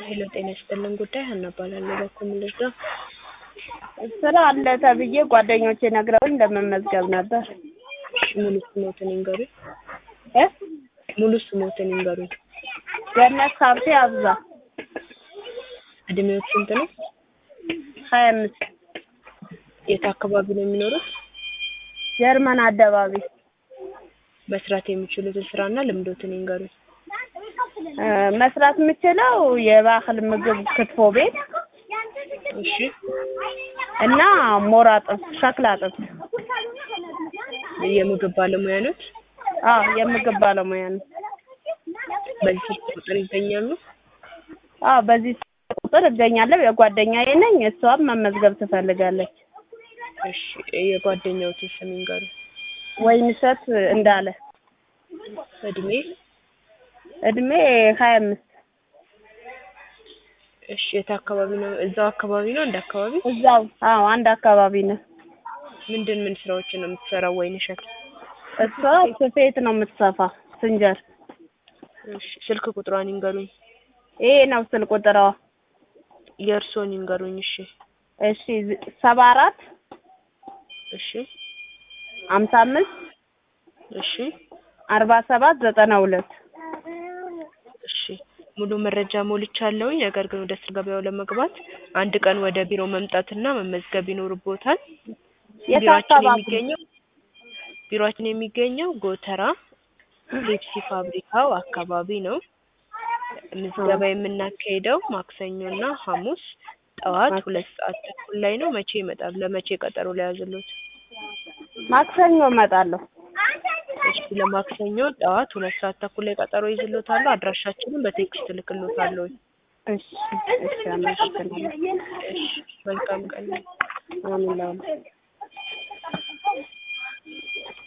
ሄሎ ጤና ይስጥልን ጉዳይ ሀና እባላለሁ። በኩል ልርዳ? ስራ አለ ተብዬ ጓደኞቼ ነግረውኝ ለመመዝገብ ነበር። ሙሉ ስሞትን ይንገሩኝ። እ ሙሉ ስሞትን ይንገሩኝ። ገነት ሀብቴ አብዛ እድሜዎት ስንት ነው? ሀያ አምስት የት አካባቢ ነው የሚኖሩት? ጀርመን አደባቢ መስራት የሚችሉትን ስራና ልምዶትን ይንገሩኝ። እ መስራት የምችለው የባህል ምግብ ክትፎ ቤት እሺ እና ሞራ ጥብስ፣ ሸክላ ጥብስ። የምግብ ባለሙያ ኖት? አዎ የምግብ ባለሙያ ነው። በዚህ ስልክ ቁጥር ይገኛሉ? አዎ በዚህ ቁጥር እገኛለሁ። የጓደኛዬ ነኝ። እሷም መመዝገብ ትፈልጋለች። እሺ የጓደኛዎትን ስም ይንገሩኝ። ወይንሸት እንዳለ እድሜ? እድሜ ሀያ አምስት እሺ የት አካባቢ ነው? እዛው አካባቢ ነው? እንደ አካባቢ? እዛው አዎ አንድ አካባቢ ነው። ምንድን ምን ስራዎችን ነው የምትሰራው? ወይንሸት እሷ ስፌት ነው የምትሰፋ ስንጀር። እሺ ስልክ ቁጥሯን ይንገሩኝ። ይሄ ነው ስልክ ቁጥሯ። የእርስዎን ይንገሩኝ። እሺ እሺ ሰባ አራት እሺ ሀምሳ አምስት እሺ አርባ ሰባት ዘጠና ሁለት እሺ ሙሉ መረጃ ሞልቻለሁኝ። ነገር ግን ወደ ስራ ገበያው ለመግባት አንድ ቀን ወደ ቢሮ መምጣትና መመዝገብ ይኖርቦታል። የት ቢሮአችን አካባቢ? የሚገኘው ቢሮአችን የሚገኘው ጎተራ ፔፕሲ ፋብሪካው አካባቢ ነው። ምዝገባ የምናካሄደው ማክሰኞና ሐሙስ ጠዋት ሁለት ሰዓት ተኩል ላይ ነው። መቼ ይመጣሉ? ለመቼ ቀጠሮ ለያዝሎት? ማክሰኞ እመጣለሁ። እሺ ለማክሰኞ ጠዋት ሁለት ሰዓት ተኩል ላይ ቀጠሮ ይዝሎታለሁ። አድራሻችንን በቴክስት እልክሎታለሁ። እሺ እሺ አመሰግናለሁ። እሺ መልካም ቀን። አሜን።